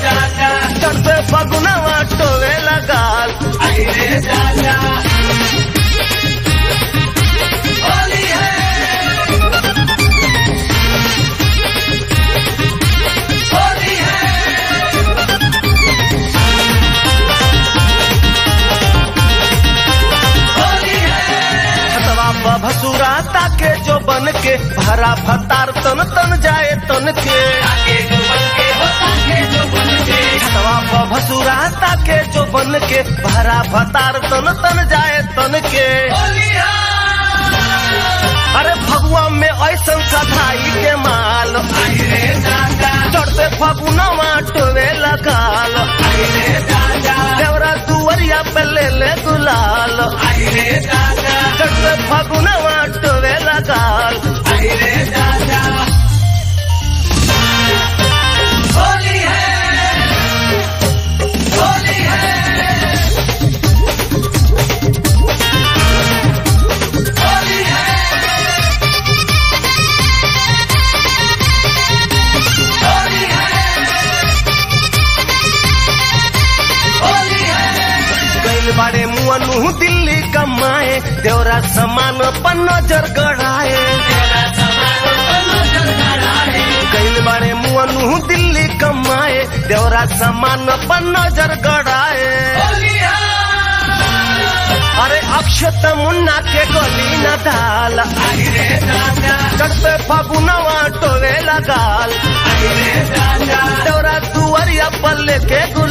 चढ़ते फगुनवा टोवे लगाल हतवा भसुरा ताके जो बन के भरा भतार तन तन जाए तन के हतवा भसुरा ताके जो बन के भरा भतार तन तन जाए तन के अरे भगवा में ऐसन सधाई के माल चढ़ते फगुनवा टोवे लगाल देवरा दुवरिया पे ले ले गुलाल चढ़ते फगुनवा टोवे लगाल गैल बाड़े मुअनु दिल्ली कमाए देवरा समान पर नजर गड़ाए गैल बाड़े मुअनु दिल्ली कमाए देवरा समान पर नजर गड़ाए अरे अक्षत मुन्ना के गली न डाल चढ़ते फगुनवा टोवे लगाल देवरा दुआरिया पर लेके